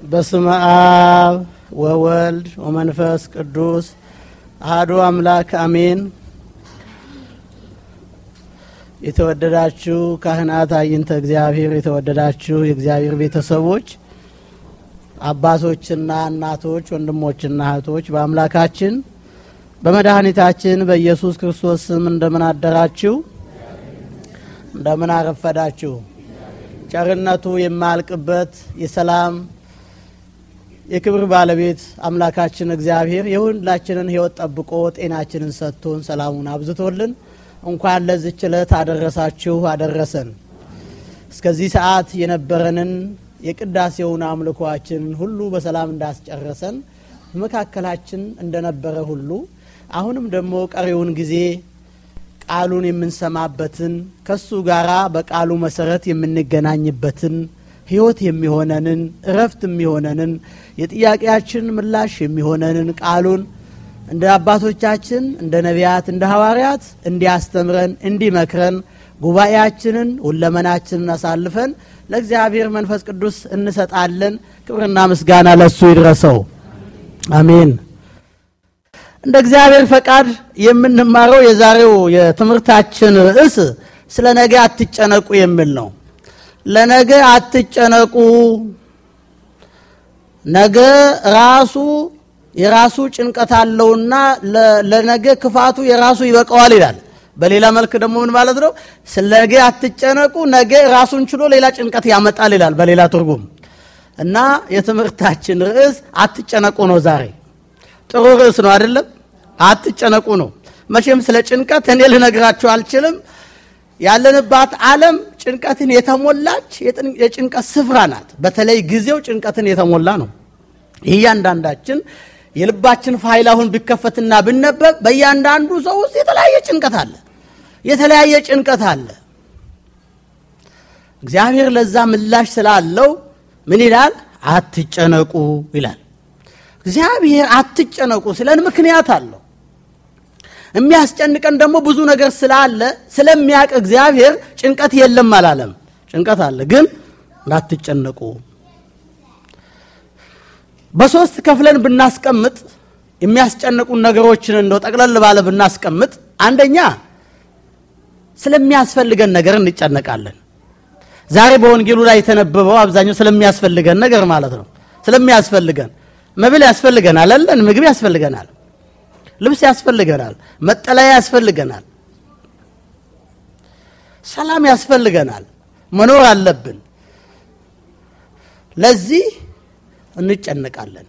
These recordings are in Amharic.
በስመ አብ ወወልድ ወመንፈስ ቅዱስ አህዱ አምላክ አሜን። የተወደዳችሁ ካህናት፣ አይንተ እግዚአብሔር፣ የተወደዳችሁ የእግዚአብሔር ቤተሰቦች፣ አባቶችና እናቶች፣ ወንድሞችና እህቶች በአምላካችን በመድኃኒታችን በኢየሱስ ክርስቶስ ስም እንደምን አደራችሁ? እንደምን አረፈዳችሁ? ቸርነቱ የማያልቅበት የሰላም የክብር ባለቤት አምላካችን እግዚአብሔር የሁላችንን ሕይወት ጠብቆ ጤናችንን ሰጥቶን ሰላሙን አብዝቶልን እንኳን ለዚች ዕለት አደረሳችሁ አደረሰን። እስከዚህ ሰዓት የነበረንን የቅዳሴውን አምልኮአችንን ሁሉ በሰላም እንዳስጨረሰን በመካከላችን እንደነበረ ሁሉ አሁንም ደግሞ ቀሪውን ጊዜ ቃሉን የምንሰማበትን ከሱ ጋራ በቃሉ መሰረት የምንገናኝበትን ሕይወት የሚሆነንን እረፍት የሚሆነንን የጥያቄያችን ምላሽ የሚሆነንን ቃሉን እንደ አባቶቻችን እንደ ነቢያት እንደ ሐዋርያት እንዲያስተምረን እንዲመክረን ጉባኤያችንን ሁለመናችንን አሳልፈን ለእግዚአብሔር መንፈስ ቅዱስ እንሰጣለን። ክብርና ምስጋና ለሱ ይድረሰው። አሜን። እንደ እግዚአብሔር ፈቃድ የምንማረው የዛሬው የትምህርታችን ርዕስ ስለ ነገ አትጨነቁ የሚል ነው። ለነገ አትጨነቁ፣ ነገ ራሱ የራሱ ጭንቀት አለውና ለነገ ክፋቱ የራሱ ይበቃዋል ይላል። በሌላ መልክ ደግሞ ምን ማለት ነው? ስለ ነገ አትጨነቁ፣ ነገ ራሱን ችሎ ሌላ ጭንቀት ያመጣል ይላል በሌላ ትርጉም እና የትምህርታችን ርዕስ አትጨነቁ ነው ዛሬ ጥሩ ርዕስ ነው አይደለም? አትጨነቁ ነው። መቼም ስለ ጭንቀት እኔ ልነግራችሁ አልችልም። ያለንባት ዓለም ጭንቀትን የተሞላች የጭንቀት ስፍራ ናት። በተለይ ጊዜው ጭንቀትን የተሞላ ነው። እያንዳንዳችን የልባችን ፋይል አሁን ቢከፈትና ብነበብ በእያንዳንዱ ሰው ውስጥ የተለያየ ጭንቀት አለ፣ የተለያየ ጭንቀት አለ። እግዚአብሔር ለዛ ምላሽ ስላለው ምን ይላል? አትጨነቁ ይላል። እግዚአብሔር አትጨነቁ ስለን ምክንያት አለው። የሚያስጨንቀን ደግሞ ብዙ ነገር ስላለ ስለሚያውቅ እግዚአብሔር ጭንቀት የለም አላለም። ጭንቀት አለ፣ ግን እንዳትጨነቁ። በሶስት ከፍለን ብናስቀምጥ የሚያስጨንቁን ነገሮችን እንደው ጠቅለል ባለ ብናስቀምጥ፣ አንደኛ ስለሚያስፈልገን ነገር እንጨነቃለን። ዛሬ በወንጌሉ ላይ የተነበበው አብዛኛው ስለሚያስፈልገን ነገር ማለት ነው። ስለሚያስፈልገን መብል ያስፈልገናል አለን። ምግብ ያስፈልገናል፣ ልብስ ያስፈልገናል፣ መጠለያ ያስፈልገናል፣ ሰላም ያስፈልገናል። መኖር አለብን። ለዚህ እንጨነቃለን።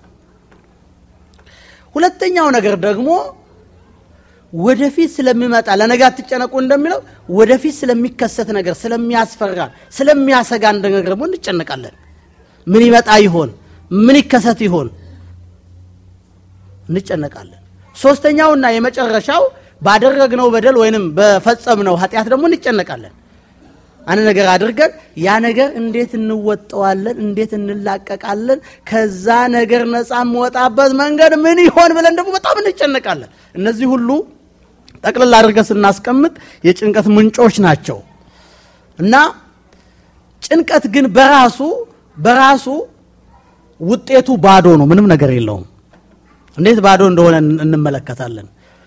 ሁለተኛው ነገር ደግሞ ወደፊት ስለሚመጣ ለነገ አትጨነቁ እንደሚለው ወደፊት ስለሚከሰት ነገር ስለሚያስፈራ፣ ስለሚያሰጋን ነገር ደግሞ እንጨነቃለን። ምን ይመጣ ይሆን? ምን ይከሰት ይሆን? እንጨነቃለን። ሶስተኛውና የመጨረሻው ባደረግነው በደል ወይንም በፈጸምነው ኃጢአት ደግሞ እንጨነቃለን። አንድ ነገር አድርገን ያ ነገር እንዴት እንወጠዋለን? እንዴት እንላቀቃለን? ከዛ ነገር ነፃ የምወጣበት መንገድ ምን ይሆን ብለን ደግሞ በጣም እንጨነቃለን። እነዚህ ሁሉ ጠቅልል አድርገን ስናስቀምጥ የጭንቀት ምንጮች ናቸው እና ጭንቀት ግን በራሱ በራሱ ውጤቱ ባዶ ነው። ምንም ነገር የለውም። እንዴት ባዶ እንደሆነ እንመለከታለን።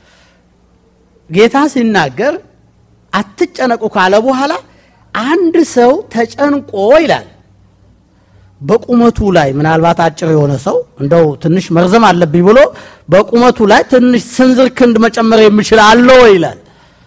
ጌታ ሲናገር አትጨነቁ ካለ በኋላ አንድ ሰው ተጨንቆ ይላል በቁመቱ ላይ ምናልባት አጭር የሆነ ሰው እንደው ትንሽ መርዘም አለብኝ ብሎ በቁመቱ ላይ ትንሽ ስንዝር ክንድ መጨመር የሚችል አለ ይላል።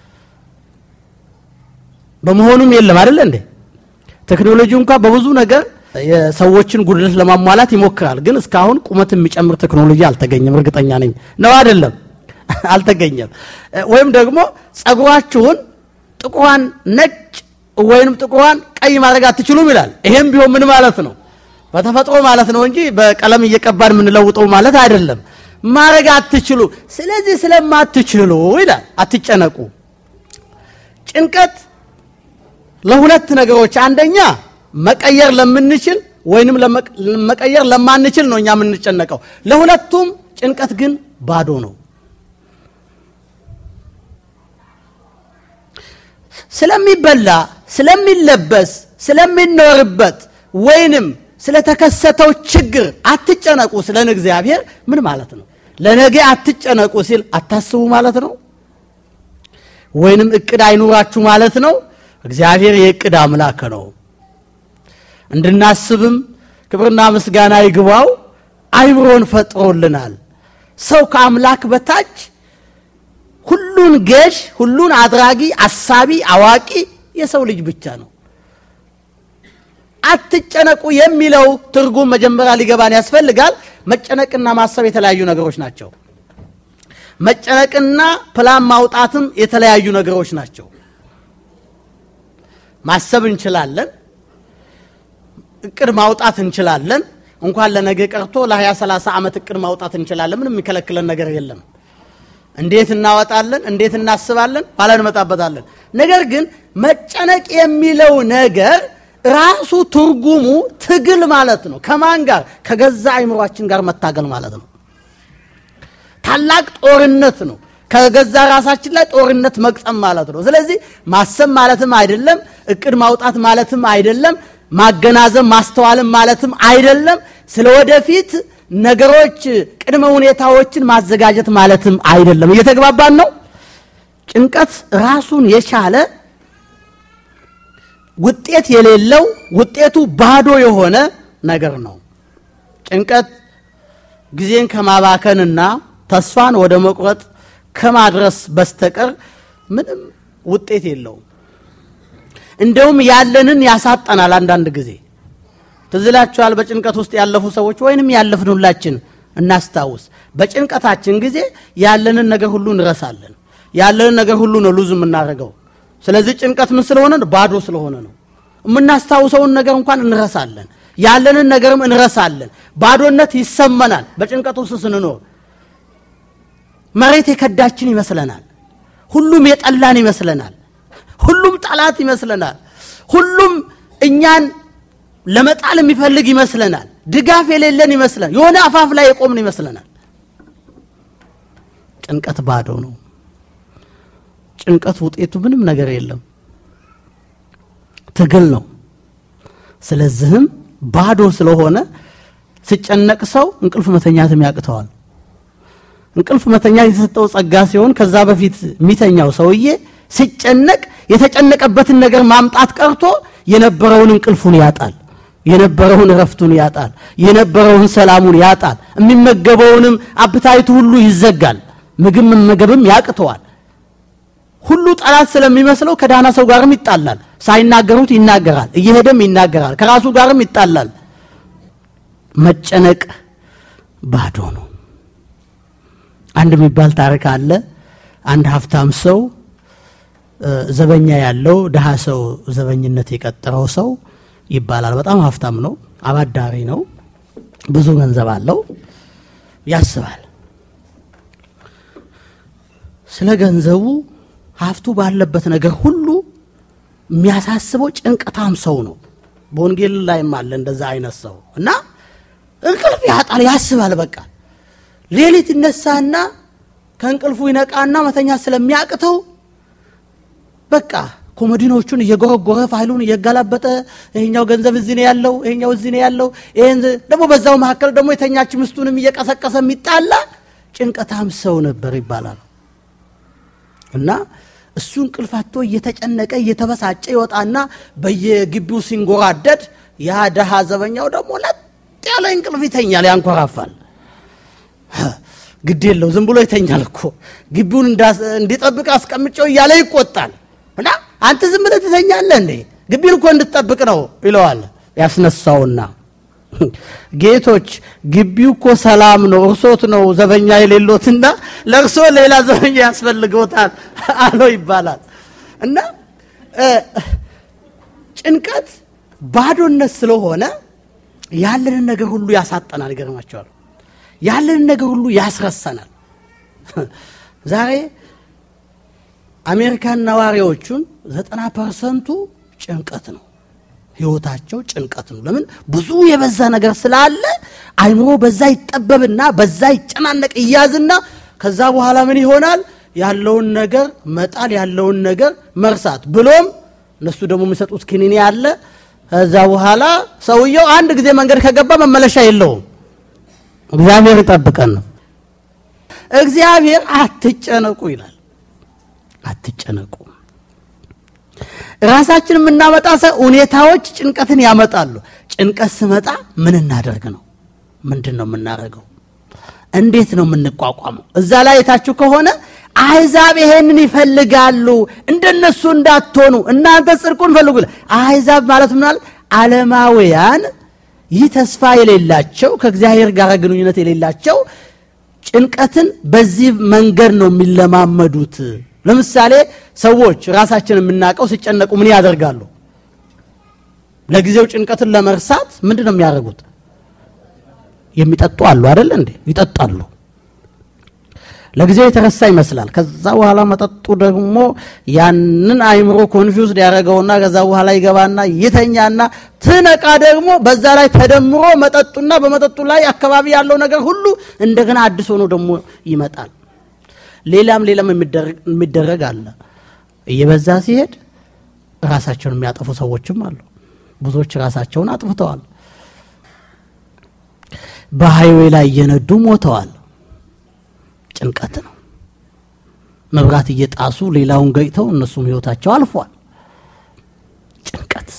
በመሆኑም የለም አይደለ እንዴ? ቴክኖሎጂ እንኳ በብዙ ነገር የሰዎችን ጉድለት ለማሟላት ይሞክራል። ግን እስካሁን ቁመት የሚጨምር ቴክኖሎጂ አልተገኘም። እርግጠኛ ነኝ ነው አይደለም? አልተገኘም። ወይም ደግሞ ጸጉራችሁን ጥቁሯን ነጭ ወይንም ጥቁሯን ቀይ ማድረግ አትችሉም ይላል። ይሄም ቢሆን ምን ማለት ነው? በተፈጥሮ ማለት ነው እንጂ በቀለም እየቀባን የምንለውጠው ማለት አይደለም። ማድረግ አትችሉ። ስለዚህ ስለማትችሉ ይላል አትጨነቁ። ጭንቀት ለሁለት ነገሮች አንደኛ መቀየር ለምንችል ወይንም መቀየር ለማንችል ነው እኛ የምንጨነቀው። ለሁለቱም ጭንቀት ግን ባዶ ነው። ስለሚበላ፣ ስለሚለበስ፣ ስለሚኖርበት ወይንም ስለተከሰተው ችግር አትጨነቁ ስለን እግዚአብሔር ምን ማለት ነው? ለነገ አትጨነቁ ሲል አታስቡ ማለት ነው? ወይንም እቅድ አይኑራችሁ ማለት ነው? እግዚአብሔር የእቅድ አምላክ ነው። እንድናስብም ክብርና ምስጋና ይግባው አይምሮን ፈጥሮልናል። ሰው ከአምላክ በታች ሁሉን ገዥ፣ ሁሉን አድራጊ፣ አሳቢ፣ አዋቂ የሰው ልጅ ብቻ ነው። አትጨነቁ የሚለው ትርጉም መጀመሪያ ሊገባን ያስፈልጋል። መጨነቅና ማሰብ የተለያዩ ነገሮች ናቸው። መጨነቅና ፕላን ማውጣትም የተለያዩ ነገሮች ናቸው። ማሰብ እንችላለን፣ እቅድ ማውጣት እንችላለን። እንኳን ለነገ ቀርቶ ለ20 30 ዓመት እቅድ ማውጣት እንችላለን። ምንም የሚከለክለን ነገር የለም። እንዴት እናወጣለን? እንዴት እናስባለን? ኋላ እንመጣበታለን። ነገር ግን መጨነቅ የሚለው ነገር ራሱ ትርጉሙ ትግል ማለት ነው። ከማን ጋር? ከገዛ አይምሯችን ጋር መታገል ማለት ነው። ታላቅ ጦርነት ነው። ከገዛ ራሳችን ላይ ጦርነት መቅጠም ማለት ነው። ስለዚህ ማሰብ ማለትም አይደለም፣ እቅድ ማውጣት ማለትም አይደለም፣ ማገናዘብ ማስተዋልም ማለትም አይደለም። ስለ ወደፊት ነገሮች ቅድመ ሁኔታዎችን ማዘጋጀት ማለትም አይደለም። እየተግባባን ነው። ጭንቀት ራሱን የቻለ ውጤት የሌለው ውጤቱ ባዶ የሆነ ነገር ነው። ጭንቀት ጊዜን ከማባከንና ተስፋን ወደ መቁረጥ ከማድረስ በስተቀር ምንም ውጤት የለውም። እንደውም ያለንን ያሳጠናል። አንዳንድ ጊዜ ትዝ ይላችኋል። በጭንቀት ውስጥ ያለፉ ሰዎች ወይንም ያለፍን ሁላችን እናስታውስ። በጭንቀታችን ጊዜ ያለንን ነገር ሁሉ እንረሳለን። ያለንን ነገር ሁሉ ነው ሉዝ የምናደርገው። ስለዚህ ጭንቀት ምን ስለሆነ ባዶ ስለሆነ ነው። የምናስታውሰውን ነገር እንኳን እንረሳለን። ያለንን ነገርም እንረሳለን። ባዶነት ይሰማናል። በጭንቀት ውስጥ ስንኖር መሬት የከዳችን ይመስለናል። ሁሉም የጠላን ይመስለናል። ሁሉም ጠላት ይመስለናል። ሁሉም እኛን ለመጣል የሚፈልግ ይመስለናል። ድጋፍ የሌለን ይመስለናል። የሆነ አፋፍ ላይ የቆምን ይመስለናል። ጭንቀት ባዶ ነው። ጭንቀት ውጤቱ ምንም ነገር የለም፣ ትግል ነው። ስለዚህም ባዶ ስለሆነ ሲጨነቅ ሰው እንቅልፍ መተኛትም ያቅተዋል። እንቅልፍ መተኛት የተሰጠው ጸጋ ሲሆን ከዛ በፊት የሚተኛው ሰውዬ ሲጨነቅ የተጨነቀበትን ነገር ማምጣት ቀርቶ የነበረውን እንቅልፉን ያጣል፣ የነበረውን እረፍቱን ያጣል፣ የነበረውን ሰላሙን ያጣል። የሚመገበውንም አፕታይቱ ሁሉ ይዘጋል። ምግብ መመገብም ያቅተዋል። ሁሉ ጠላት ስለሚመስለው ከዳና ሰው ጋርም ይጣላል። ሳይናገሩት ይናገራል፣ እየሄደም ይናገራል፣ ከራሱ ጋርም ይጣላል። መጨነቅ ባዶ ነው። አንድ የሚባል ታሪክ አለ። አንድ ሀብታም ሰው ዘበኛ ያለው ድሃ ሰው ዘበኝነት የቀጠረው ሰው ይባላል። በጣም ሀብታም ነው፣ አባዳሪ ነው፣ ብዙ ገንዘብ አለው፣ ያስባል። ስለ ገንዘቡ ሀብቱ ባለበት ነገር ሁሉ የሚያሳስበው ጭንቀታም ሰው ነው። በወንጌል ላይም አለ እንደዛ አይነት ሰው እና እንቅልፍ ያጣል፣ ያስባል። በቃ ሌሊት ይነሳና ከእንቅልፉ ይነቃና መተኛ ስለሚያቅተው በቃ ኮሞዲኖቹን እየጎረጎረ ፋይሉን እየገላበጠ ይሄኛው ገንዘብ እዚህ ነው ያለው፣ ይሄኛው እዚህ ነው ያለው። ይሄን ደግሞ በዛው መካከል ደግሞ የተኛች ምስቱንም እየቀሰቀሰ የሚጣላ ጭንቀታም ሰው ነበር ይባላል። እና እሱ እንቅልፍ አጥቶ እየተጨነቀ እየተበሳጨ ይወጣና በየግቢው ሲንጎራደድ ያ ደሃ ዘበኛው ደግሞ ለጥ ያለ እንቅልፍ ይተኛል፣ ያንኮራፋል። ግድ የለው ዝም ብሎ ይተኛል እኮ ግቢውን እንዲጠብቅ አስቀምጨው እያለ ይቆጣል። እና አንተ ዝም ብለህ ትተኛለህ እንዴ? ግቢውን እኮ እንድትጠብቅ ነው ይለዋል። ያስነሳውና ጌቶች ግቢው እኮ ሰላም ነው፣ እርሶት ነው ዘበኛ የሌሎትና ለእርሶ ሌላ ዘበኛ ያስፈልገውታል አለው ይባላል። እና ጭንቀት ባዶነት ስለሆነ ያለንን ነገር ሁሉ ያሳጠናል። ይገርማቸዋል። ያለንን ነገር ሁሉ ያስረሰናል። ዛሬ አሜሪካን ነዋሪዎቹን ዘጠና ፐርሰንቱ ጭንቀት ነው። ህይወታቸው ጭንቀት ነው። ለምን? ብዙ የበዛ ነገር ስላለ አይምሮ በዛ ይጠበብና በዛ ይጨናነቅ እያዝና ከዛ በኋላ ምን ይሆናል? ያለውን ነገር መጣል፣ ያለውን ነገር መርሳት፣ ብሎም እነሱ ደግሞ የሚሰጡት ክኒኔ አለ ከዛ በኋላ ሰውየው አንድ ጊዜ መንገድ ከገባ መመለሻ የለውም። እግዚአብሔር ይጠብቀን ነው። እግዚአብሔር አትጨነቁ ይላል። አትጨነቁ። ራሳችን የምናመጣ ሰው ሁኔታዎች ጭንቀትን ያመጣሉ። ጭንቀት ስመጣ ምን እናደርግ ነው? ምንድን ነው የምናደርገው? እንዴት ነው የምንቋቋመው? እዛ ላይ የታችሁ ከሆነ አሕዛብ ይሄንን ይፈልጋሉ፣ እንደነሱ እንዳትሆኑ እናንተ ጽድቁን ፈልጉ። አሕዛብ ማለት ምን ማለት ዓለማውያን፣ ይህ ተስፋ የሌላቸው ከእግዚአብሔር ጋር ግንኙነት የሌላቸው ጭንቀትን በዚህ መንገድ ነው የሚለማመዱት። ለምሳሌ ሰዎች ራሳችን የምናውቀው ሲጨነቁ ምን ያደርጋሉ? ለጊዜው ጭንቀትን ለመርሳት ምንድን ነው የሚያደርጉት? የሚጠጡ አሉ አይደል እንዴ? ይጠጣሉ። ለጊዜው የተረሳ ይመስላል። ከዛ በኋላ መጠጡ ደግሞ ያንን አይምሮ ኮንፊውዝድ ያደረገውና ከዛ በኋላ ይገባና ይተኛና ትነቃ ደግሞ በዛ ላይ ተደምሮ መጠጡና በመጠጡ ላይ አካባቢ ያለው ነገር ሁሉ እንደገና አዲስ ሆኖ ደግሞ ይመጣል። ሌላም ሌላም የሚደረግ አለ። እየበዛ ሲሄድ ራሳቸውን የሚያጠፉ ሰዎችም አሉ። ብዙዎች ራሳቸውን አጥፍተዋል። በሃይዌ ላይ እየነዱ ሞተዋል። ጭንቀት ነው። መብራት እየጣሱ ሌላውን ገጭተው እነሱም ህይወታቸው አልፏል። ጭንቀት፣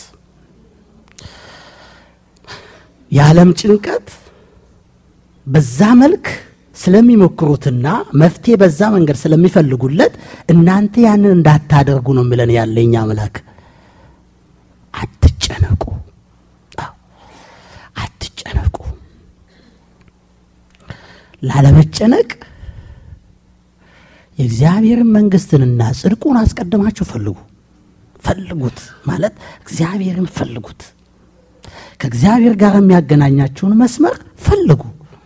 የዓለም ጭንቀት በዛ መልክ ስለሚሞክሩትና መፍትሄ በዛ መንገድ ስለሚፈልጉለት እናንተ ያንን እንዳታደርጉ ነው የሚለን ያለኝ አምላክ። አትጨነቁ፣ አትጨነቁ። ላለመጨነቅ የእግዚአብሔርን መንግስትንና ጽድቁን አስቀድማችሁ ፈልጉ። ፈልጉት ማለት እግዚአብሔርን ፈልጉት። ከእግዚአብሔር ጋር የሚያገናኛችሁን መስመር ፈልጉ።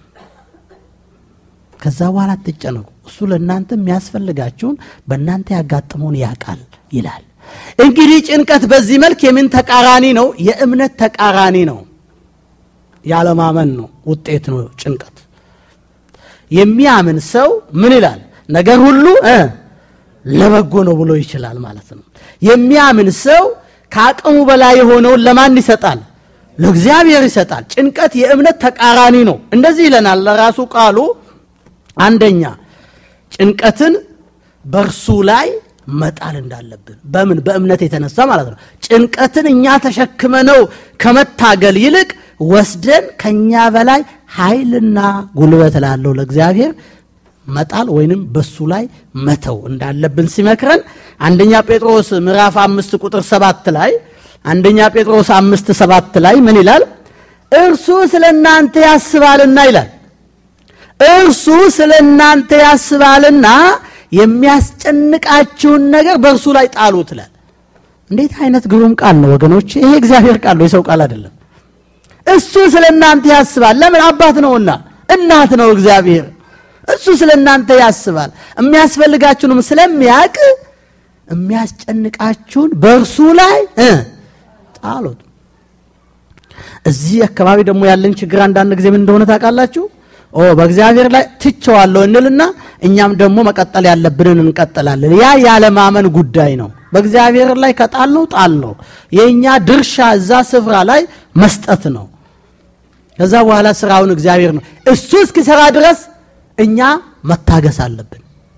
ከዛ በኋላ አትጨነቁ። እሱ ለእናንተ የሚያስፈልጋችሁን በእናንተ ያጋጥመውን ያውቃል ይላል። እንግዲህ ጭንቀት በዚህ መልክ የምን ተቃራኒ ነው? የእምነት ተቃራኒ ነው። ያለማመን ነው ውጤት ነው ጭንቀት። የሚያምን ሰው ምን ይላል? ነገር ሁሉ እ ለበጎ ነው ብሎ ይችላል ማለት ነው። የሚያምን ሰው ከአቅሙ በላይ የሆነውን ለማን ይሰጣል? ለእግዚአብሔር ይሰጣል። ጭንቀት የእምነት ተቃራኒ ነው። እንደዚህ ይለናል ለራሱ ቃሉ አንደኛ ጭንቀትን በእርሱ ላይ መጣል እንዳለብን በምን በእምነት የተነሳ ማለት ነው። ጭንቀትን እኛ ተሸክመነው ከመታገል ይልቅ ወስደን ከኛ በላይ ኃይልና ጉልበት ላለው ለእግዚአብሔር መጣል ወይንም በሱ ላይ መተው እንዳለብን ሲመክረን አንደኛ ጴጥሮስ ምዕራፍ አምስት ቁጥር ሰባት ላይ አንደኛ ጴጥሮስ አምስት ሰባት ላይ ምን ይላል? እርሱ ስለ እናንተ ያስባልና ይላል እርሱ ስለ እናንተ ያስባልና የሚያስጨንቃችሁን ነገር በእርሱ ላይ ጣሉት ይላል። እንዴት አይነት ግሩም ቃል ነው ወገኖች! ይሄ እግዚአብሔር ቃል ነው፣ የሰው ቃል አይደለም። እሱ ስለ እናንተ ያስባል። ለምን? አባት ነውና፣ እናት ነው እግዚአብሔር። እሱ ስለ እናንተ ያስባል። የሚያስፈልጋችሁንም ስለሚያውቅ የሚያስጨንቃችሁን በእርሱ ላይ እ ጣሉት። እዚህ አካባቢ ደግሞ ያለን ችግር አንዳንድ ጊዜ ምን እንደሆነ ታውቃላችሁ? ኦ በእግዚአብሔር ላይ ትቸዋለሁ እንልና እኛም ደግሞ መቀጠል ያለብንን እንቀጥላለን። ያ ያለማመን ጉዳይ ነው። በእግዚአብሔር ላይ ከጣል ነው ጣል ነው። የእኛ ድርሻ እዛ ስፍራ ላይ መስጠት ነው። ከዛ በኋላ ስራውን እግዚአብሔር ነው። እሱ እስኪሰራ ድረስ እኛ መታገስ አለብን።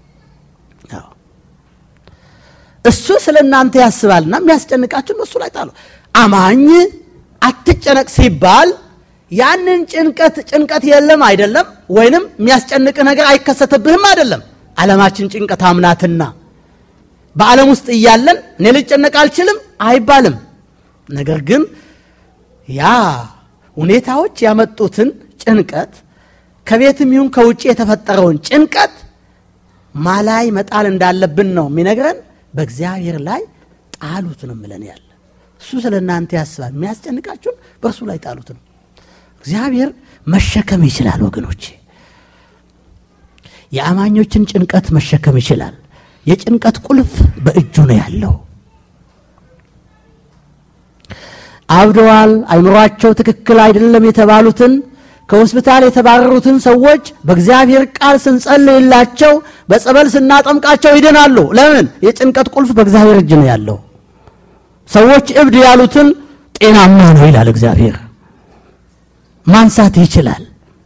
እሱ ስለ እናንተ ያስባልና የሚያስጨንቃችሁን በእሱ ላይ ጣሉ። አማኝ አትጨነቅ ሲባል ያንን ጭንቀት ጭንቀት የለም አይደለም፣ ወይንም የሚያስጨንቅ ነገር አይከሰትብህም አይደለም። ዓለማችን ጭንቀት አምናትና በዓለም ውስጥ እያለን እኔ ልጨነቅ አልችልም አይባልም። ነገር ግን ያ ሁኔታዎች ያመጡትን ጭንቀት ከቤትም ይሁን ከውጭ የተፈጠረውን ጭንቀት ማላይ መጣል እንዳለብን ነው የሚነግረን። በእግዚአብሔር ላይ ጣሉት ነው ምለን ያለ እሱ ስለ እናንተ ያስባል። የሚያስጨንቃችሁን በእርሱ ላይ ጣሉት ነው። እግዚአብሔር መሸከም ይችላል ወገኖቼ። የአማኞችን ጭንቀት መሸከም ይችላል። የጭንቀት ቁልፍ በእጁ ነው ያለው። አብደዋል፣ አይምሯቸው ትክክል አይደለም የተባሉትን ከሆስፒታል የተባረሩትን ሰዎች በእግዚአብሔር ቃል ስንጸልይላቸው በጸበል ስናጠምቃቸው ይድናሉ። ለምን? የጭንቀት ቁልፍ በእግዚአብሔር እጅ ነው ያለው። ሰዎች እብድ ያሉትን ጤናማ ነው ይላል እግዚአብሔር። ማንሳት ይችላል።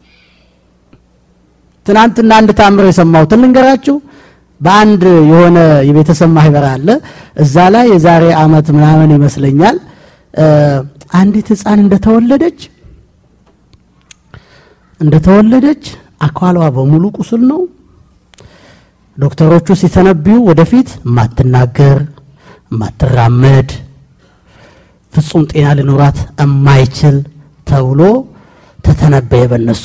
ትናንትና አንድ ታምር የሰማሁትን ልንገራችሁ። በአንድ የሆነ የቤተሰብ ማህበር አለ። እዛ ላይ የዛሬ ዓመት ምናምን ይመስለኛል አንዲት ሕፃን እንደተወለደች እንደተወለደች አካሏ በሙሉ ቁስል ነው። ዶክተሮቹ ሲተነብዩ ወደፊት የማትናገር የማትራመድ ፍጹም ጤና ሊኖራት የማይችል ተብሎ ተተነበየ በነሱ።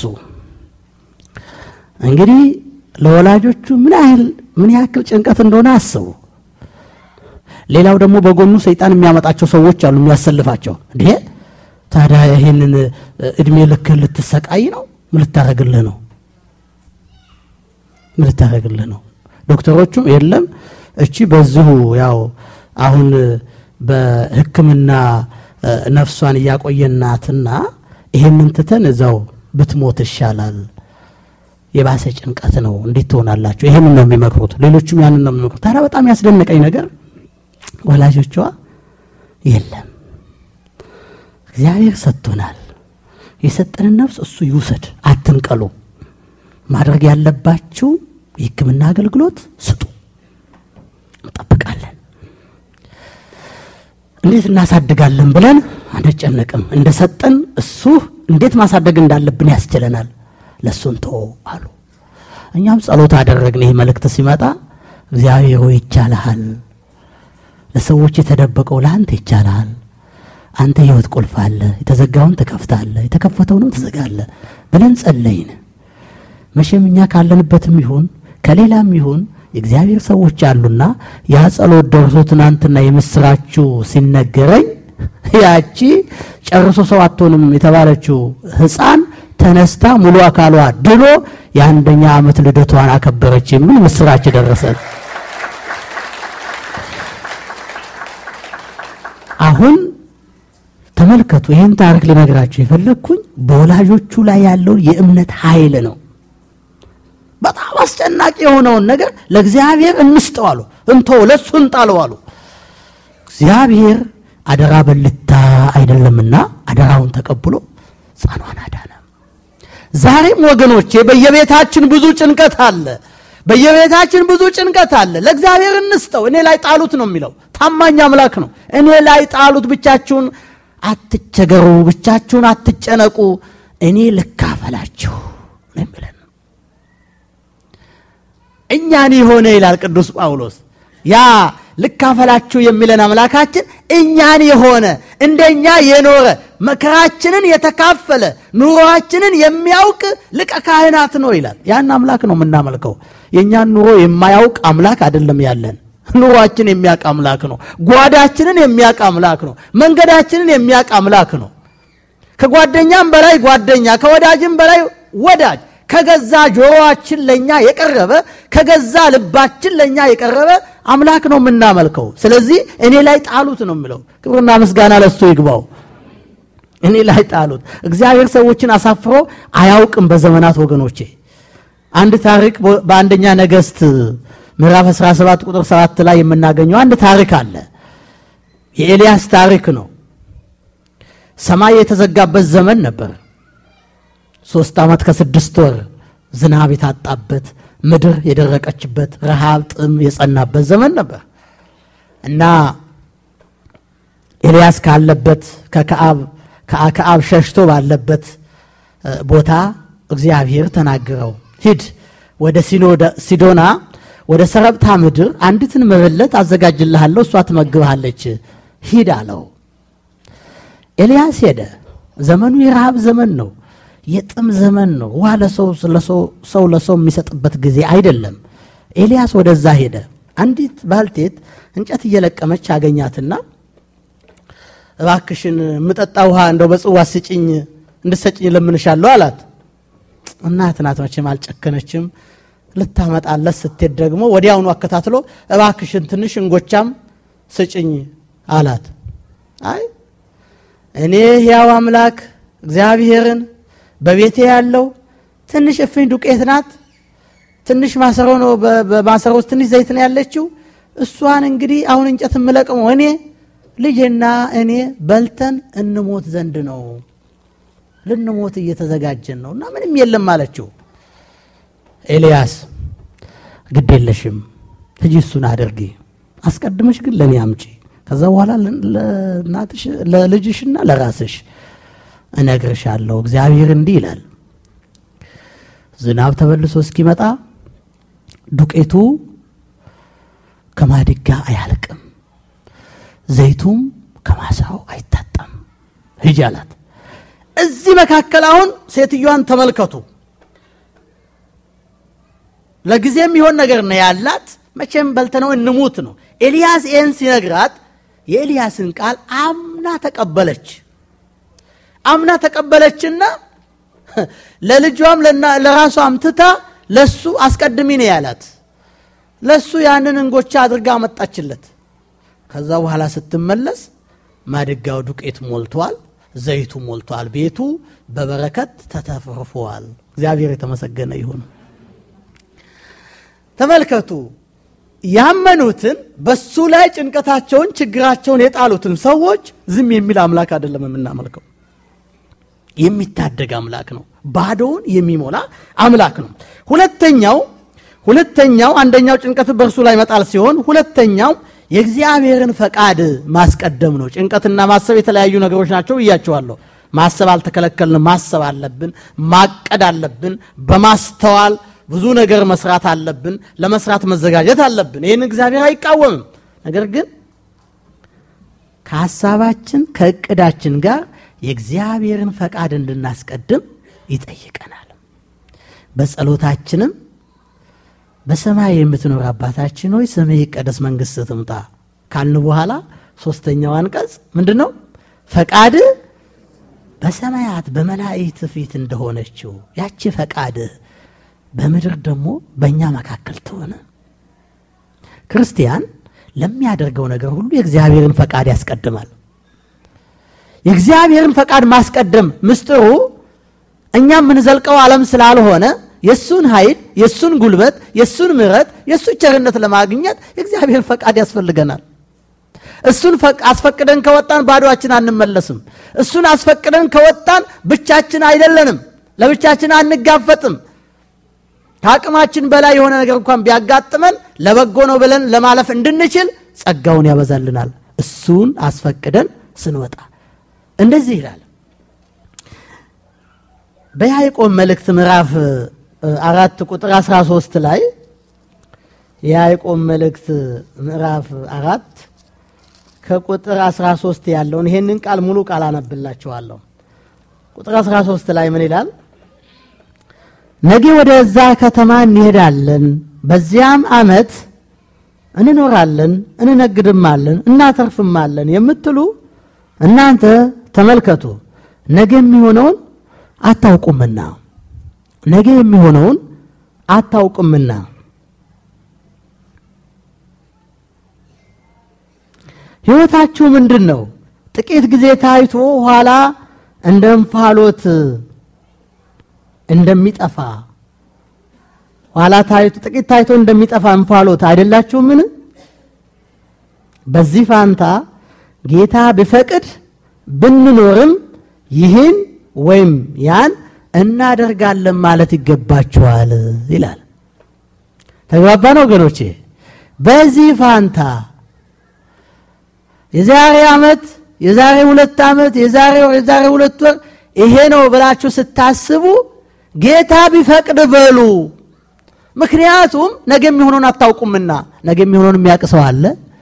እንግዲህ ለወላጆቹ ምን ያህል ምን ያክል ጭንቀት እንደሆነ አስቡ። ሌላው ደግሞ በጎኑ ሰይጣን የሚያመጣቸው ሰዎች አሉ፣ የሚያሰልፋቸው። እንዴ ታዲያ ይህንን እድሜ ልክ ልትሰቃይ ነው? ምን ልታደርግልህ ነው? ምን ልታደርግልህ ነው? ዶክተሮቹም የለም እቺ በዚሁ ያው አሁን በሕክምና ነፍሷን እያቆየናትና ይሄንን ትተን እዛው ብትሞት ይሻላል የባሰ ጭንቀት ነው። እንዴት ትሆናላችሁ? ይሄንን ነው የሚመክሩት። ሌሎቹም ያንን ነው የሚመክሩት። ታዲያ በጣም ያስደነቀኝ ነገር ወላጆቿ የለም እግዚአብሔር ሰጥቶናል፣ የሰጠንን ነፍስ እሱ ይውሰድ፣ አትንቀሉ። ማድረግ ያለባችሁ የሕክምና አገልግሎት ስጡ፣ እንጠብቃለን። እንዴት እናሳድጋለን ብለን አንጨነቅም። እንደሰጠን እሱ እንዴት ማሳደግ እንዳለብን ያስችለናል። ለእሱን ተወ አሉ። እኛም ጸሎት አደረግን። ይህ መልእክት ሲመጣ እግዚአብሔር ሆይ ይቻልሃል፣ ለሰዎች የተደበቀው ለአንተ ይቻልሃል። አንተ ሕይወት ቁልፍ አለ፣ የተዘጋውን ትከፍታለህ፣ የተከፈተውንም ትዘጋለህ ብለን ጸለይን። መቼም እኛ ካለንበትም ይሁን ከሌላም ይሁን የእግዚአብሔር ሰዎች አሉና ያ ጸሎት ደርሶ ትናንትና የምስራችሁ ሲነገረኝ ያቺ ጨርሶ ሰው አትሆንም የተባለችው ሕፃን ተነስታ ሙሉ አካሏ ድሎ የአንደኛ ዓመት ልደቷን አከበረች የሚል ምስራች ደረሰ። አሁን ተመልከቱ። ይህን ታሪክ ልነግራችሁ የፈለግኩኝ በወላጆቹ ላይ ያለውን የእምነት ኃይል ነው። በጣም አስጨናቂ የሆነውን ነገር ለእግዚአብሔር እንስጠው አሉ። እንቶ ለእሱ እንጣለው አሉ። እግዚአብሔር አደራ በልታ አይደለምና አደራውን ተቀብሎ ሕፃኗን አዳነ። ዛሬም ወገኖቼ በየቤታችን ብዙ ጭንቀት አለ። በየቤታችን ብዙ ጭንቀት አለ። ለእግዚአብሔር እንስጠው። እኔ ላይ ጣሉት ነው የሚለው። ታማኝ አምላክ ነው። እኔ ላይ ጣሉት። ብቻችሁን አትቸገሩ፣ ብቻችሁን አትጨነቁ፣ እኔ ልካፈላችሁ ነው የሚለን። እኛን የሆነ ይላል ቅዱስ ጳውሎስ ያ ልካፈላችሁ የሚለን አምላካችን እኛን የሆነ እንደኛ የኖረ መከራችንን የተካፈለ ኑሮአችንን የሚያውቅ ሊቀ ካህናት ነው ይላል። ያን አምላክ ነው የምናመልከው። የእኛን ኑሮ የማያውቅ አምላክ አይደለም ያለን። ኑሯችን የሚያውቅ አምላክ ነው። ጓዳችንን የሚያውቅ አምላክ ነው። መንገዳችንን የሚያውቅ አምላክ ነው። ከጓደኛም በላይ ጓደኛ፣ ከወዳጅም በላይ ወዳጅ ከገዛ ጆሮአችን ለኛ የቀረበ ከገዛ ልባችን ለኛ የቀረበ አምላክ ነው የምናመልከው። ስለዚህ እኔ ላይ ጣሉት ነው የምለው። ክብርና ምስጋና ለሱ ይግባው። እኔ ላይ ጣሉት። እግዚአብሔር ሰዎችን አሳፍሮ አያውቅም በዘመናት ወገኖቼ። አንድ ታሪክ በአንደኛ ነገሥት ምዕራፍ 17 ቁጥር 7 ላይ የምናገኘው አንድ ታሪክ አለ። የኤልያስ ታሪክ ነው። ሰማይ የተዘጋበት ዘመን ነበር። ሶስት ዓመት ከስድስት ወር ዝናብ የታጣበት ምድር የደረቀችበት ረሃብ፣ ጥም የጸናበት ዘመን ነበር እና ኤልያስ ካለበት ከአክዓብ ሸሽቶ ባለበት ቦታ እግዚአብሔር ተናገረው። ሂድ ወደ ሲዶና ወደ ሰረብታ ምድር አንዲትን መበለት አዘጋጅልሃለሁ፣ እሷ ትመግብሃለች፣ ሂድ አለው። ኤልያስ ሄደ። ዘመኑ የረሃብ ዘመን ነው። የጥም ዘመን ነው። ውሃ ለሰው ሰው ለሰው የሚሰጥበት ጊዜ አይደለም። ኤልያስ ወደዛ ሄደ። አንዲት ባልቴት እንጨት እየለቀመች አገኛትና እባክሽን የምጠጣ ውሃ እንደው በጽዋ ስጭኝ እንድሰጭኝ ለምንሻለሁ አላት። እናት ናት መቼም አልጨከነችም። ልታመጣለት ስትሄድ ደግሞ ወዲያውኑ አከታትሎ እባክሽን ትንሽ እንጎቻም ስጭኝ አላት። አይ እኔ ሕያው አምላክ እግዚአብሔርን በቤቴ ያለው ትንሽ እፍኝ ዱቄት ናት። ትንሽ ማሰሮ ነው። በማሰሮ ውስጥ ትንሽ ዘይት ነው ያለችው። እሷን እንግዲህ አሁን እንጨት የምለቅመው እኔ ልጄና እኔ በልተን እንሞት ዘንድ ነው፣ ልንሞት እየተዘጋጀን ነው እና ምንም የለም አለችው። ኤልያስ ግድ የለሽም ሂጂ፣ እሱን አድርጊ፣ አስቀድመሽ ግን ለእኔ አምጪ፣ ከዛ በኋላ ለልጅሽና ለራስሽ እነግርሻለሁ። እግዚአብሔር እንዲህ ይላል፣ ዝናብ ተመልሶ እስኪመጣ ዱቄቱ ከማድጋ አያልቅም፣ ዘይቱም ከማሳው አይታጣም። ሂጂ አላት። እዚህ መካከል አሁን ሴትዮዋን ተመልከቱ። ለጊዜ የሚሆን ነገር ነው ያላት። መቼም በልተነው እንሙት ነው። ኤልያስ ይህን ሲነግራት የኤልያስን ቃል አምና ተቀበለች። አምና ተቀበለችና ለልጇም ለራሷም ትታ ለሱ አስቀድሚ ነው ያላት። ለሱ ያንን እንጎቻ አድርጋ አመጣችለት። ከዛ በኋላ ስትመለስ ማድጋው ዱቄት ሞልቷል፣ ዘይቱ ሞልቷል፣ ቤቱ በበረከት ተተርፏል። እግዚአብሔር የተመሰገነ ይሁን። ተመልከቱ ያመኑትን በሱ ላይ ጭንቀታቸውን ችግራቸውን የጣሉትን ሰዎች ዝም የሚል አምላክ አይደለም የምናመልከው የሚታደግ አምላክ ነው ባዶውን የሚሞላ አምላክ ነው ሁለተኛው ሁለተኛው አንደኛው ጭንቀት በእርሱ ላይ መጣል ሲሆን ሁለተኛው የእግዚአብሔርን ፈቃድ ማስቀደም ነው ጭንቀትና ማሰብ የተለያዩ ነገሮች ናቸው ብያቸዋለሁ ማሰብ አልተከለከልንም ማሰብ አለብን ማቀድ አለብን በማስተዋል ብዙ ነገር መስራት አለብን ለመስራት መዘጋጀት አለብን ይህን እግዚአብሔር አይቃወምም ነገር ግን ከሀሳባችን ከእቅዳችን ጋር የእግዚአብሔርን ፈቃድ እንድናስቀድም ይጠይቀናል በጸሎታችንም በሰማይ የምትኖር አባታችን ሆይ ስምህ ይቀደስ መንግስት ትምጣ ካልን በኋላ ሶስተኛው አንቀጽ ምንድን ነው ፈቃድ በሰማያት በመላእክት ፊት እንደሆነችው ያቺ ፈቃድህ በምድር ደግሞ በእኛ መካከል ትሆነ ክርስቲያን ለሚያደርገው ነገር ሁሉ የእግዚአብሔርን ፈቃድ ያስቀድማል የእግዚአብሔርን ፈቃድ ማስቀደም ምስጢሩ እኛ የምንዘልቀው ዓለም ስላልሆነ የእሱን ኃይል የእሱን ጉልበት የእሱን ምረት የእሱ ቸርነት ለማግኘት የእግዚአብሔር ፈቃድ ያስፈልገናል እሱን አስፈቅደን ከወጣን ባዶችን አንመለስም እሱን አስፈቅደን ከወጣን ብቻችን አይደለንም ለብቻችን አንጋፈጥም ከአቅማችን በላይ የሆነ ነገር እንኳን ቢያጋጥመን ለበጎ ነው ብለን ለማለፍ እንድንችል ጸጋውን ያበዛልናል እሱን አስፈቅደን ስንወጣ እንደዚህ ይላል በያዕቆብ መልእክት ምዕራፍ አራት ቁጥር 13 ላይ የያዕቆብ መልእክት ምዕራፍ አራት ከቁጥር 13 ያለውን ይሄንን ቃል ሙሉ ቃል አነብላችኋለሁ ቁጥር 13 ላይ ምን ይላል ነገ ወደዛ ከተማ እንሄዳለን በዚያም አመት እንኖራለን እንነግድማለን እናተርፍማለን የምትሉ እናንተ ተመልከቱ ነገ የሚሆነውን አታውቁምና ነገ የሚሆነውን አታውቁምና ህይወታችሁ ምንድን ነው ጥቂት ጊዜ ታይቶ ኋላ እንደ እንፋሎት እንደሚጠፋ ኋላ ታይቶ ጥቂት ታይቶ እንደሚጠፋ እንፋሎት አይደላችሁምን በዚህ ፋንታ ጌታ ቢፈቅድ ብንኖርም ይህን ወይም ያን እናደርጋለን ማለት ይገባችኋል ይላል ተግባባን ወገኖቼ በዚህ ፋንታ የዛሬ ዓመት የዛሬ ሁለት ዓመት የዛሬ ወር የዛሬ ሁለት ወር ይሄ ነው ብላችሁ ስታስቡ ጌታ ቢፈቅድ በሉ ምክንያቱም ነገ የሚሆነውን አታውቁምና ነገ የሚሆነውን የሚያውቅ ሰው አለ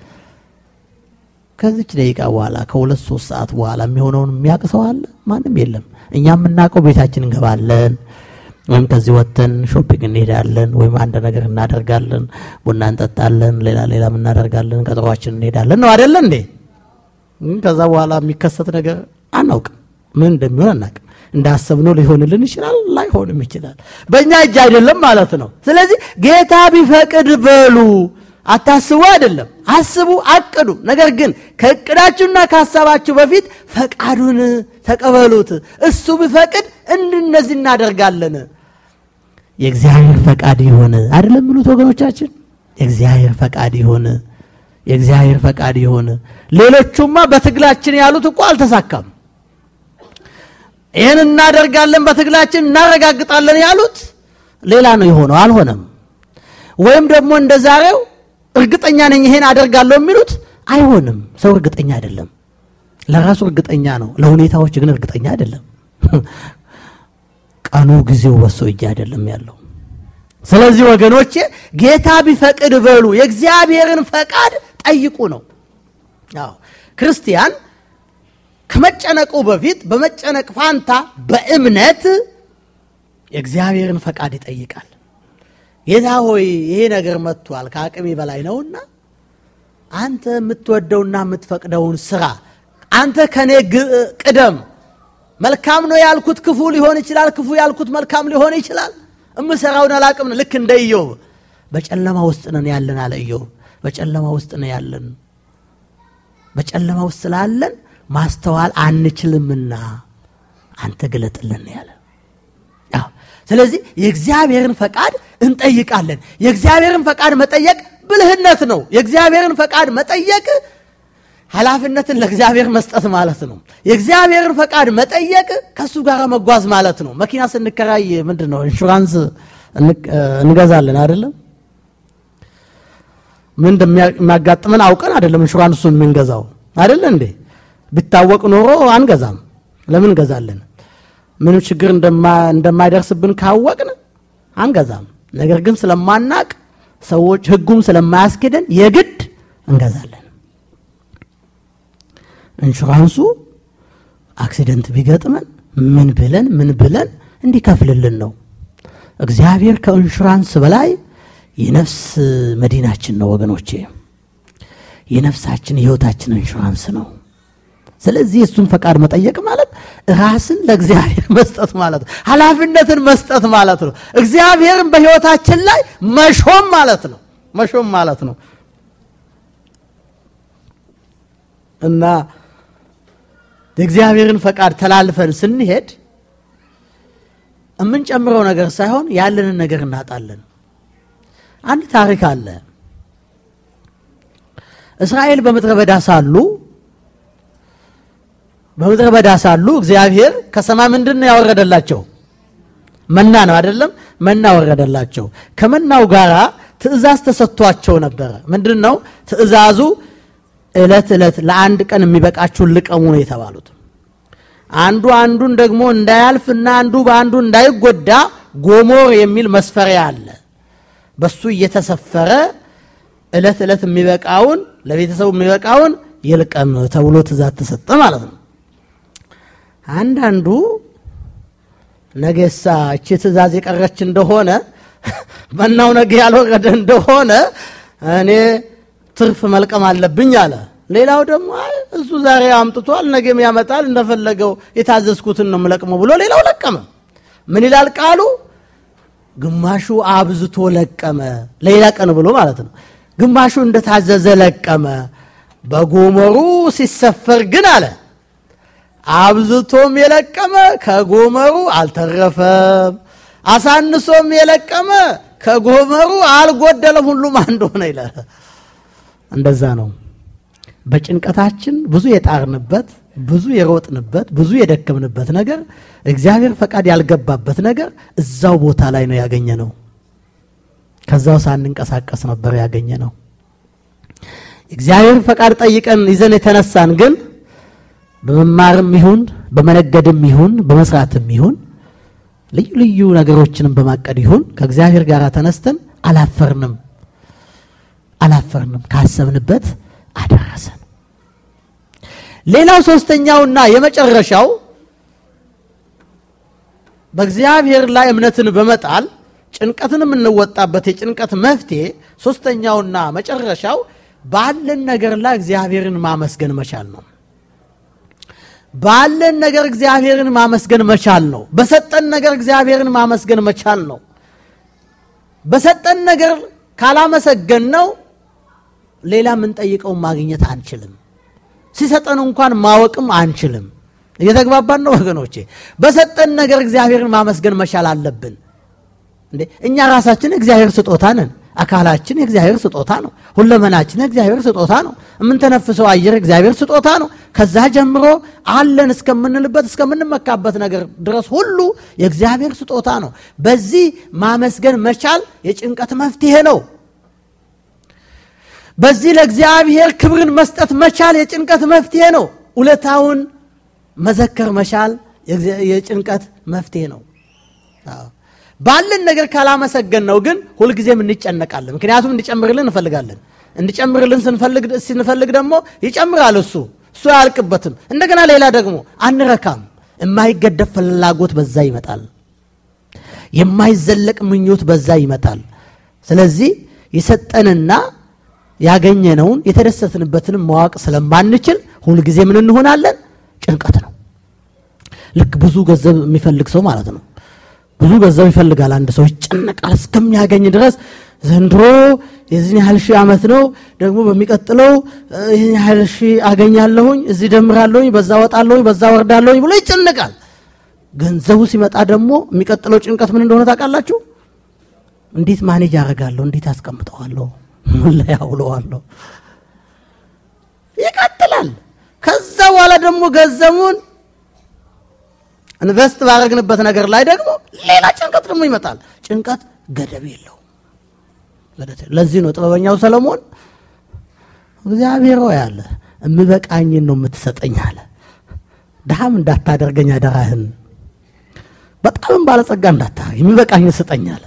ከዚች ደቂቃ በኋላ ከሁለት ሶስት ሰዓት በኋላ የሚሆነውን የሚያውቅ ሰው አለ ማንም የለም እኛ የምናውቀው ቤታችን እንገባለን ወይም ከዚህ ወጥተን ሾፒንግ እንሄዳለን ወይም አንድ ነገር እናደርጋለን ቡና እንጠጣለን ሌላ ሌላ እናደርጋለን ቀጠሯችን እንሄዳለን ነው አደለ እንዴ ከዛ በኋላ የሚከሰት ነገር አናውቅም ምን እንደሚሆን አናውቅም እንዳሰብነው ሊሆንልን ይችላል ላይሆንም ይችላል በእኛ እጅ አይደለም ማለት ነው ስለዚህ ጌታ ቢፈቅድ በሉ አታስቡ አይደለም አስቡ አቅዱ ነገር ግን ከእቅዳችሁና ከሀሳባችሁ በፊት ፈቃዱን ተቀበሉት እሱ ቢፈቅድ እንድነዚህ እናደርጋለን የእግዚአብሔር ፈቃድ ይሆን አይደለም የሚሉት ወገኖቻችን የእግዚአብሔር ፈቃድ ይሆን የእግዚአብሔር ፈቃድ ይሁን። ሌሎቹማ በትግላችን ያሉት እኮ አልተሳካም። ይህን እናደርጋለን በትግላችን እናረጋግጣለን ያሉት ሌላ ነው የሆነው፣ አልሆነም። ወይም ደግሞ እንደ ዛሬው እርግጠኛ ነኝ ይሄን አደርጋለሁ የሚሉት አይሆንም። ሰው እርግጠኛ አይደለም። ለራሱ እርግጠኛ ነው፣ ለሁኔታዎች ግን እርግጠኛ አይደለም። ቀኑ ጊዜው በሶ እጅ አይደለም ያለው። ስለዚህ ወገኖቼ ጌታ ቢፈቅድ በሉ የእግዚአብሔርን ፈቃድ ጠይቁ ነው። አዎ ክርስቲያን ከመጨነቁ በፊት በመጨነቅ ፋንታ በእምነት የእግዚአብሔርን ፈቃድ ይጠይቃል። ጌታ ሆይ ይሄ ነገር መጥቷል፣ ከአቅሜ በላይ ነውና አንተ የምትወደውና የምትፈቅደውን ስራ አንተ ከኔ ቅደም። መልካም ነው ያልኩት ክፉ ሊሆን ይችላል፣ ክፉ ያልኩት መልካም ሊሆን ይችላል። እምሰራውን አላቅም። ልክ እንደ ኢዮብ በጨለማ ውስጥ ነን ያለን አለ ኢዮብ። በጨለማ ውስጥ ነው ያለን። በጨለማ ውስጥ ስላለን ማስተዋል አንችልምና አንተ ግለጥልን ያለ። ስለዚህ የእግዚአብሔርን ፈቃድ እንጠይቃለን። የእግዚአብሔርን ፈቃድ መጠየቅ ብልህነት ነው። የእግዚአብሔርን ፈቃድ መጠየቅ ኃላፊነትን ለእግዚአብሔር መስጠት ማለት ነው። የእግዚአብሔርን ፈቃድ መጠየቅ ከእሱ ጋር መጓዝ ማለት ነው። መኪና ስንከራይ ምንድን ነው ኢንሹራንስ እንገዛለን አይደለም? ምን እንደሚያጋጥመን አውቀን አይደለም ኢንሹራንሱን የምንገዛው አይደለ እንዴ? ቢታወቅ ኖሮ አንገዛም። ለምን እንገዛለን? ምንም ችግር እንደማይደርስብን ካወቅን አንገዛም። ነገር ግን ስለማናቅ ሰዎች ህጉም ስለማያስኬደን የግድ እንገዛለን። ኢንሹራንሱ አክሲደንት ቢገጥመን ምን ብለን ምን ብለን እንዲከፍልልን ነው። እግዚአብሔር ከኢንሹራንስ በላይ የነፍስ መዲናችን ነው ወገኖቼ። የነፍሳችን የህይወታችን ኢንሹራንስ ነው። ስለዚህ እሱን ፈቃድ መጠየቅ ማለት ራስን ለእግዚአብሔር መስጠት ማለት ነው። ኃላፊነትን መስጠት ማለት ነው። እግዚአብሔርን በህይወታችን ላይ መሾም ማለት ነው። መሾም ማለት ነው እና የእግዚአብሔርን ፈቃድ ተላልፈን ስንሄድ የምንጨምረው ነገር ሳይሆን ያለንን ነገር እናጣለን። አንድ ታሪክ አለ። እስራኤል በምድረ በዳ ሳሉ በምድረ በዳ ሳሉ እግዚአብሔር ከሰማይ ምንድን ነው ያወረደላቸው? መና ነው አይደለም? መና ወረደላቸው። ከመናው ጋር ትእዛዝ ተሰጥቷቸው ነበረ። ምንድን ነው ትእዛዙ? ዕለት ዕለት ለአንድ ቀን የሚበቃችሁን ልቀሙ ነው የተባሉት። አንዱ አንዱን ደግሞ እንዳያልፍና አንዱ በአንዱ እንዳይጎዳ ጎሞር የሚል መስፈሪያ አለ። በሱ እየተሰፈረ ዕለት ዕለት የሚበቃውን ለቤተሰቡ የሚበቃውን ይልቀም ተብሎ ትእዛዝ ተሰጠ ማለት ነው። አንዳንዱ ነገሳ እቺ ትእዛዝ የቀረች እንደሆነ መናው ነገ ያልወረደ እንደሆነ እኔ ትርፍ መልቀም አለብኝ አለ። ሌላው ደግሞ እሱ ዛሬ አምጥቷል ነገም ያመጣል እንደፈለገው የታዘዝኩትን ነው የምለቅመው ብሎ ሌላው ለቀመ። ምን ይላል ቃሉ? ግማሹ አብዝቶ ለቀመ፣ ለሌላ ቀን ብሎ ማለት ነው። ግማሹ እንደታዘዘ ለቀመ። በጎመሩ ሲሰፈር ግን አለ አብዝቶም የለቀመ ከጎመሩ አልተረፈም፣ አሳንሶም የለቀመ ከጎመሩ አልጎደለም፣ ሁሉም አንድ ሆነ ይላል። እንደዛ ነው። በጭንቀታችን ብዙ የጣርንበት ብዙ የሮጥንበት ብዙ የደከምንበት ነገር እግዚአብሔር ፈቃድ ያልገባበት ነገር እዛው ቦታ ላይ ነው ያገኘ ነው። ከዛው ሳንንቀሳቀስ ነበር ያገኘ ነው። እግዚአብሔር ፈቃድ ጠይቀን ይዘን የተነሳን ግን በመማርም ይሁን በመነገድም ይሁን በመስራትም ይሁን ልዩ ልዩ ነገሮችንም በማቀድ ይሁን ከእግዚአብሔር ጋር ተነስተን አላፈርንም አላፈርንም ካሰብንበት አደረሰን። ሌላው ሶስተኛውና የመጨረሻው በእግዚአብሔር ላይ እምነትን በመጣል ጭንቀትን የምንወጣበት የጭንቀት መፍትሄ ሶስተኛውና መጨረሻው ባለን ነገር ላይ እግዚአብሔርን ማመስገን መቻል ነው። ባለን ነገር እግዚአብሔርን ማመስገን መቻል ነው። በሰጠን ነገር እግዚአብሔርን ማመስገን መቻል ነው። በሰጠን ነገር ካላመሰገን ነው ሌላ የምንጠይቀውን ማግኘት አንችልም። ሲሰጠን እንኳን ማወቅም አንችልም። እየተግባባን ነው ወገኖቼ? በሰጠን ነገር እግዚአብሔርን ማመስገን መቻል አለብን። እንዴ እኛ ራሳችን እግዚአብሔር ስጦታ ነን። አካላችን የእግዚአብሔር ስጦታ ነው። ሁለመናችን የእግዚአብሔር ስጦታ ነው። የምንተነፍሰው አየር የእግዚአብሔር ስጦታ ነው። ከዛ ጀምሮ አለን እስከምንልበት እስከምንመካበት ነገር ድረስ ሁሉ የእግዚአብሔር ስጦታ ነው። በዚህ ማመስገን መቻል የጭንቀት መፍትሄ ነው። በዚህ ለእግዚአብሔር ክብርን መስጠት መቻል የጭንቀት መፍትሄ ነው። ውለታውን መዘከር መቻል የጭንቀት መፍትሄ ነው። ባለን ነገር ካላመሰገን ነው ግን ሁልጊዜም እንጨነቃለን። ምክንያቱም እንዲጨምርልን እንፈልጋለን። እንዲጨምርልን ስንፈልግ ስንፈልግ ደግሞ ይጨምራል እሱ እሱ አያልቅበትም። እንደገና ሌላ ደግሞ አንረካም። የማይገደብ ፍላጎት በዛ ይመጣል። የማይዘለቅ ምኞት በዛ ይመጣል። ስለዚህ የሰጠንና ያገኘነውን የተደሰትንበትን ማወቅ ስለማንችል ሁልጊዜ ምን እንሆናለን? ጭንቀት ነው። ልክ ብዙ ገንዘብ የሚፈልግ ሰው ማለት ነው። ብዙ ገንዘብ ይፈልጋል። አንድ ሰው ይጨነቃል እስከሚያገኝ ድረስ ዘንድሮ የዚህን ያህል ሺህ ዓመት ነው ደግሞ በሚቀጥለው ይህን ያህል ሺህ አገኛለሁኝ፣ እዚህ ደምራለሁኝ፣ በዛ ወጣለሁኝ፣ በዛ ወርዳለሁኝ ብሎ ይጨነቃል። ገንዘቡ ሲመጣ ደግሞ የሚቀጥለው ጭንቀት ምን እንደሆነ ታውቃላችሁ? እንዴት ማኔጅ አደርጋለሁ? እንዴት አስቀምጠዋለሁ? ምን ላይ አውለዋለሁ? ይቀጥላል። ከዛ በኋላ ደግሞ ገንዘቡን ኢንቨስት ባደረግንበት ነገር ላይ ደግሞ ሌላ ጭንቀት ደግሞ ይመጣል። ጭንቀት ገደብ የለውም። ለዚህ ነው ጥበበኛው ሰለሞን እግዚአብሔር ሆይ አለ እምበቃኝን ነው የምትሰጠኝ አለ። ድሃም እንዳታደርገኝ አደራህን፣ በጣምም ባለጸጋ እንዳታደርግ የሚበቃኝ ስጠኝ አለ።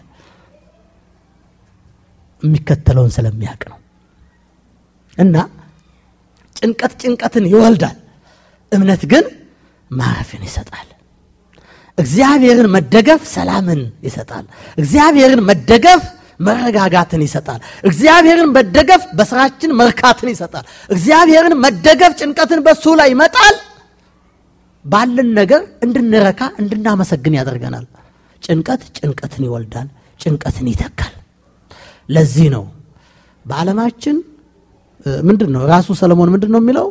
የሚከተለውን ስለሚያውቅ ነው። እና ጭንቀት ጭንቀትን ይወልዳል፣ እምነት ግን ማረፍን ይሰጣል። እግዚአብሔርን መደገፍ ሰላምን ይሰጣል። እግዚአብሔርን መደገፍ መረጋጋትን ይሰጣል። እግዚአብሔርን መደገፍ በስራችን መርካትን ይሰጣል። እግዚአብሔርን መደገፍ ጭንቀትን በሱ ላይ ይመጣል። ባለን ነገር እንድንረካ እንድናመሰግን ያደርገናል። ጭንቀት ጭንቀትን ይወልዳል፣ ጭንቀትን ይተካል። ለዚህ ነው በዓለማችን ምንድን ነው ራሱ ሰለሞን ምንድን ነው የሚለው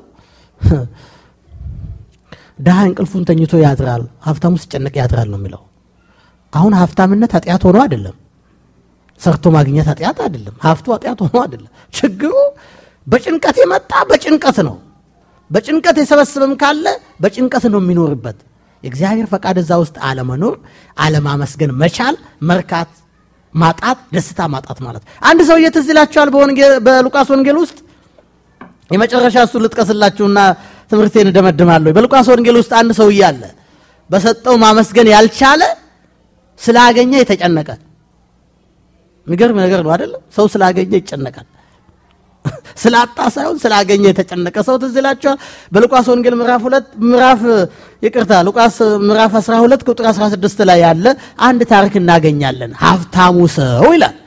ድሃ እንቅልፉን ተኝቶ ያድራል፣ ሀብታሙ ሲጨነቅ ያድራል ነው የሚለው። አሁን ሀብታምነት ኃጢአት ሆኖ አይደለም፣ ሰርቶ ማግኘት ኃጢአት አይደለም፣ ሀብቱ ኃጢአት ሆኖ አይደለም። ችግሩ በጭንቀት የመጣ በጭንቀት ነው። በጭንቀት የሰበሰበም ካለ በጭንቀት ነው የሚኖርበት። የእግዚአብሔር ፈቃድ እዛ ውስጥ አለመኖር፣ አለማመስገን መቻል፣ መርካት ማጣት፣ ደስታ ማጣት ማለት። አንድ ሰውዬ ትዝ ይላችኋል በሉቃስ ወንጌል ውስጥ የመጨረሻ እሱ ልጥቀስላችሁና ትምህርቴን እደመድማለሁ። በሉቃስ ወንጌል ውስጥ አንድ ሰውዬ አለ። በሰጠው ማመስገን ያልቻለ ስላገኘ የተጨነቀ። የሚገርም ነገር ነው አይደለም? ሰው ስላገኘ ይጨነቃል። ስላጣ ሳይሆን ስላገኘ የተጨነቀ ሰው ትዝ ይላችኋል። በሉቃስ ወንጌል ምዕራፍ ሁለት ምዕራፍ ይቅርታ፣ ሉቃስ ምዕራፍ 12 ቁጥር 16 ላይ ያለ አንድ ታሪክ እናገኛለን። ሀብታሙ ሰው ይላል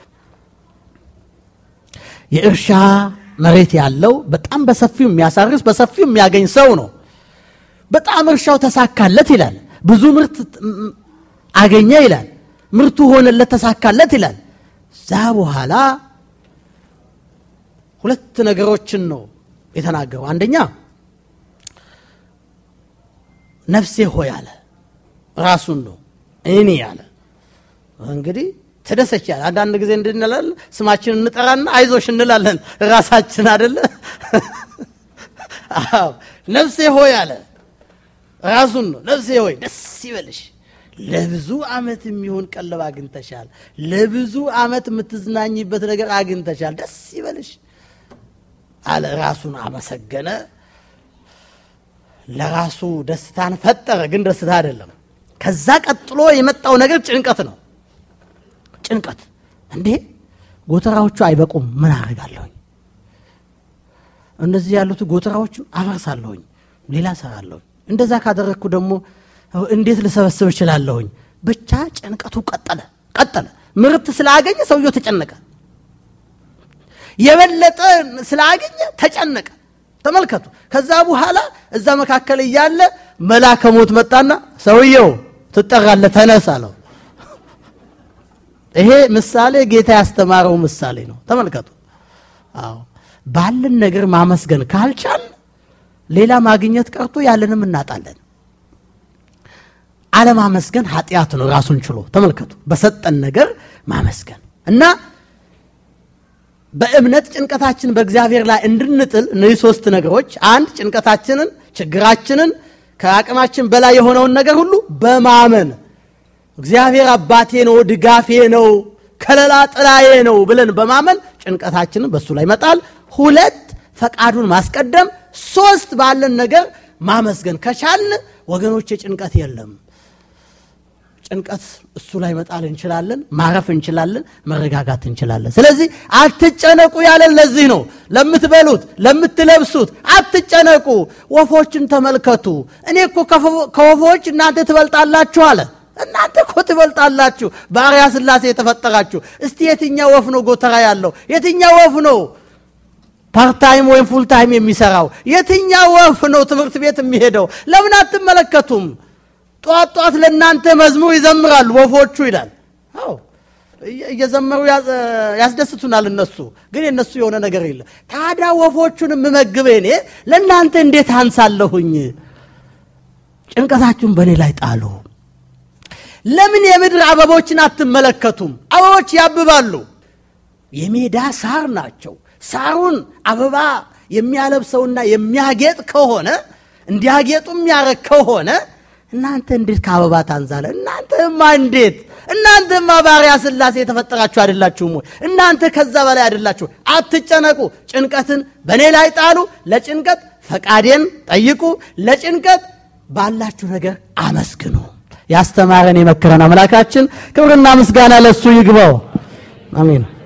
የእርሻ መሬት ያለው በጣም በሰፊው የሚያሳርስ በሰፊው የሚያገኝ ሰው ነው። በጣም እርሻው ተሳካለት ይላል። ብዙ ምርት አገኘ ይላል። ምርቱ ሆነለት፣ ተሳካለት ይላል። ዛ በኋላ ሁለት ነገሮችን ነው የተናገረው። አንደኛ ነፍሴ ሆይ አለ፣ ራሱን ነው እኔ አለ። እንግዲህ ተደሰች ያለ አንዳንድ ጊዜ እንድንላል ስማችን እንጠራና አይዞሽ እንላለን ራሳችን አደለ። አዎ ነፍሴ ሆይ አለ፣ ራሱን ነው ነፍሴ ሆይ ደስ ይበልሽ ለብዙ ዓመት የሚሆን ቀለብ አግኝተሻል። ለብዙ ዓመት የምትዝናኝበት ነገር አግኝተሻል። ደስ ይበልሽ አለ። ራሱን አመሰገነ። ለራሱ ደስታን ፈጠረ፣ ግን ደስታ አይደለም። ከዛ ቀጥሎ የመጣው ነገር ጭንቀት ነው። ጭንቀት እንዴ ጎተራዎቹ አይበቁም፣ ምን አደርጋለሁኝ? እንደዚህ ያሉት ጎተራዎቹ አፈርሳለሁኝ፣ ሌላ ሰራለሁኝ። እንደዛ ካደረግኩ ደግሞ እንዴት ልሰበስብ እችላለሁኝ? ብቻ ጭንቀቱ ቀጠለ ቀጠለ። ምርት ስላገኘ ሰውየው ተጨነቀ። የበለጠ ስላገኘ ተጨነቀ። ተመልከቱ። ከዛ በኋላ እዛ መካከል እያለ መልአከ ሞት መጣና ሰውየው ትጠራለህ፣ ተነስ አለው። ይሄ ምሳሌ ጌታ ያስተማረው ምሳሌ ነው። ተመልከቱ። አዎ ባለን ነገር ማመስገን ካልቻል ሌላ ማግኘት ቀርቶ ያለንም እናጣለን። አለማመስገን ኃጢአት ነው ራሱን ችሎ። ተመልከቱ። በሰጠን ነገር ማመስገን እና በእምነት ጭንቀታችን በእግዚአብሔር ላይ እንድንጥል እነዚህ ሶስት ነገሮች፣ አንድ ጭንቀታችንን፣ ችግራችንን፣ ከአቅማችን በላይ የሆነውን ነገር ሁሉ በማመን እግዚአብሔር አባቴ ነው፣ ድጋፌ ነው፣ ከለላ ጥላዬ ነው ብለን በማመን ጭንቀታችንን በእሱ ላይ መጣል። ሁለት ፈቃዱን ማስቀደም። ሶስት ባለን ነገር ማመስገን ከቻልን ወገኖቼ ጭንቀት የለም። ጭንቀት እሱ ላይ መጣል እንችላለን፣ ማረፍ እንችላለን፣ መረጋጋት እንችላለን። ስለዚህ አትጨነቁ ያለን ለዚህ ነው። ለምትበሉት፣ ለምትለብሱት አትጨነቁ። ወፎችን ተመልከቱ። እኔ እኮ ከወፎች እናንተ ትበልጣላችሁ አለ። እናንተ እኮ ትበልጣላችሁ፣ በአርያ ሥላሴ የተፈጠራችሁ። እስቲ የትኛው ወፍ ነው ጎተራ ያለው? የትኛው ወፍ ነው ፓርታይም ወይም ፉልታይም የሚሰራው? የትኛው ወፍ ነው ትምህርት ቤት የሚሄደው? ለምን አትመለከቱም? ጧት ጧት ለእናንተ መዝሙር ይዘምራሉ ወፎቹ ይላል። አዎ እየዘመሩ ያስደስቱናል። እነሱ ግን የእነሱ የሆነ ነገር የለም። ታዲያ ወፎቹን የምመግበ እኔ ለእናንተ እንዴት አንሳለሁኝ? ጭንቀታችሁን በእኔ ላይ ጣሉ። ለምን የምድር አበቦችን አትመለከቱም? አበቦች ያብባሉ፣ የሜዳ ሳር ናቸው። ሳሩን አበባ የሚያለብሰውና የሚያጌጥ ከሆነ እንዲያጌጡ የሚያረግ ከሆነ እናንተ እንዴት ከአበባ ታንሳለ? እናንተማ እንዴት እናንተማ ባሪያ ሥላሴ የተፈጠራችሁ አይደላችሁም ወይ? እናንተ ከዛ በላይ አይደላችሁ። አትጨነቁ። ጭንቀትን በእኔ ላይ ጣሉ። ለጭንቀት ፈቃዴን ጠይቁ። ለጭንቀት ባላችሁ ነገር አመስግኑ። ያስተማረን የመከረን አምላካችን ክብርና ምስጋና ለሱ ይግባው። አሜን።